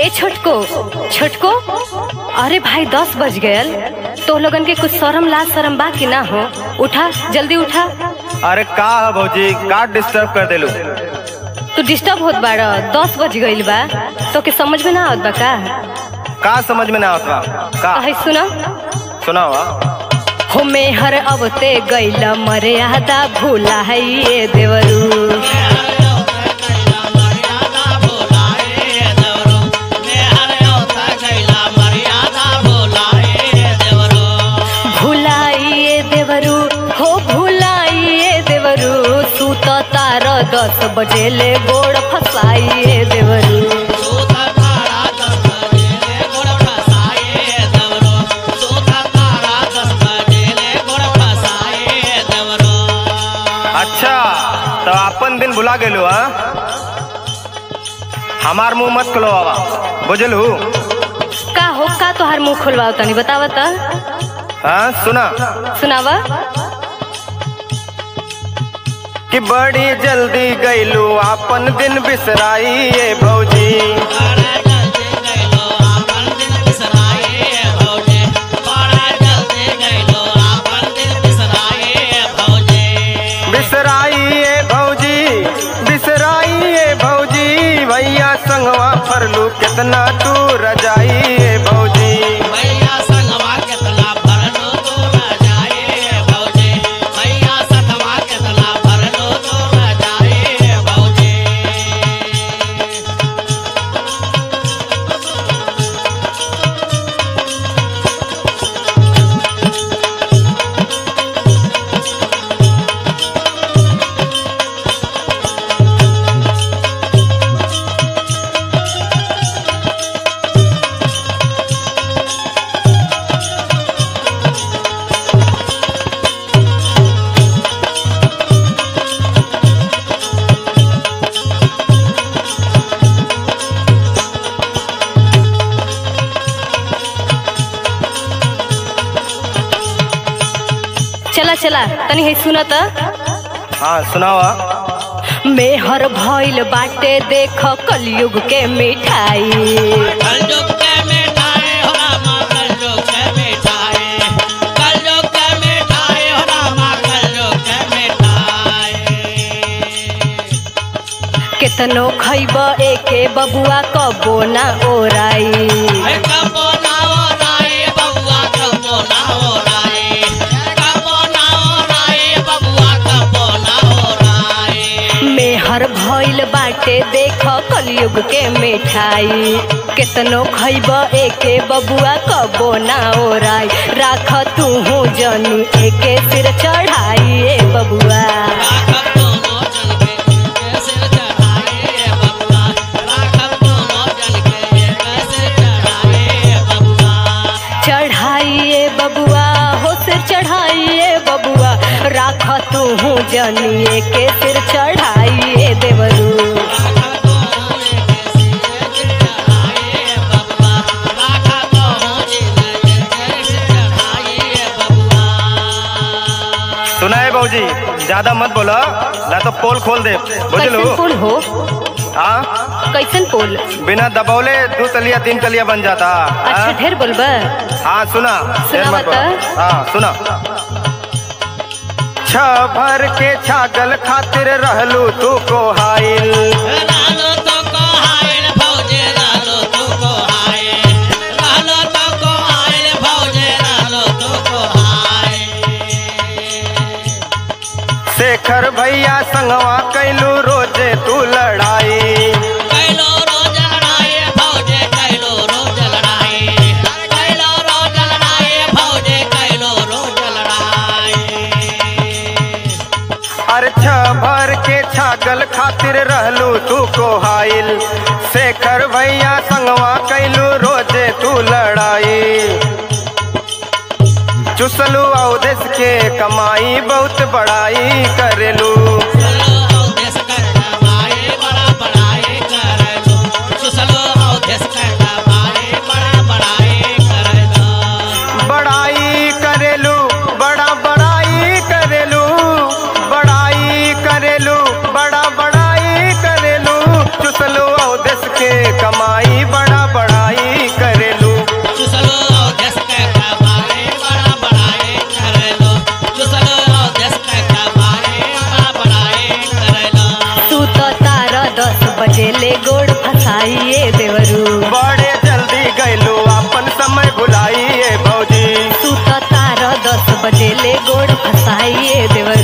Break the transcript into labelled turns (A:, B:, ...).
A: ए छोटको छोटको अरे भाई दस बज गयल तो लोगन के कुछ शरम लाज शरम बा कि ना हो उठा जल्दी उठा
B: अरे का है भौजी का डिस्टर्ब कर देलू
A: तू डिस्टर्ब होत बाड़ दस बज गईल बा तो के समझ में ना आवत बा का
B: का समझ में ना आवत बा का
A: कहे सुना
B: सुनाओ
A: हो मेहर अवते गईल मर्यादा भूला है ये देवरू भुलाइए देवरू हो भुलाइए देवरू सूत तार दस बजे ले गोड़ फसाइए देवरू
B: अच्छा तो अपन दिन भुला गेलू हाँ हमार मुंह मत खुलो बाबा बुझलू
A: का हो का तोहार मुंह खुलवाओ तनी बतावा त
B: हाँ सुना
A: सुनावा
B: कि बड़ी जल्दी गईलू अपन दिन बिसराई ये भौजी बिसराई ये भौजी बिसराई ये भौजी भैया संगवा फरलू कितना तू रजाई ये भौजी
A: चला चला तनी है सुना त
B: हाँ सुनावा
A: मेहर भइल बाटे देख कलयुग के मिठाई केतनो खैब एके बबुआ कबो ना ओराई मेहर भइल बाटे देख कलयुग के मिठाई केतनो खैब एके बबुआ कबो ना ओराई राख तू जनी एके सिर चढ़ाई ए बबुआ चढ़ाइए बबुआ हो सिर चढ़ाइए बबुआ राख तू जनिए के सिर चढ़ाइए देवरू
B: सुना है भौजी ज्यादा मत बोलो ना तो पोल खोल दे बुझलू
A: कैसन पुल हो
B: हाँ
A: कैसन पुल
B: बिना दबौले दो तलिया तीन तलिया बन जाता
A: अच्छा
B: हाँ?
A: ढेर बोलबा
B: हाँ सुना देर मत
A: बता।
B: बोलो। हाँ सुना छ भर के छागल खातिर रहलू तू को हाइल शेखर भैया संगवा कैलू रोजे तू लड़ाई अरे छ भर के छागल खातिर रहलू तू को हाइल शेखर भैया संगवा कैलू रोजे तू लड़ाई चुसलू अवदेश के कमाई बहुत बड़ाई करेलू बड़ाई करेलू बड़ा बड़ाई करेलू बड़ाई करेलू बड़ा बड़ाई करेलू चुसलू अवदेश के कमाई बड़ा बड़ा
A: ले गोड़ फसाइए देवरू
B: बड़े जल्दी गैलू अपन समय भुलाइए भौजी
A: तू तो तारा दस बजे ले गोड़ फसाइए देवरू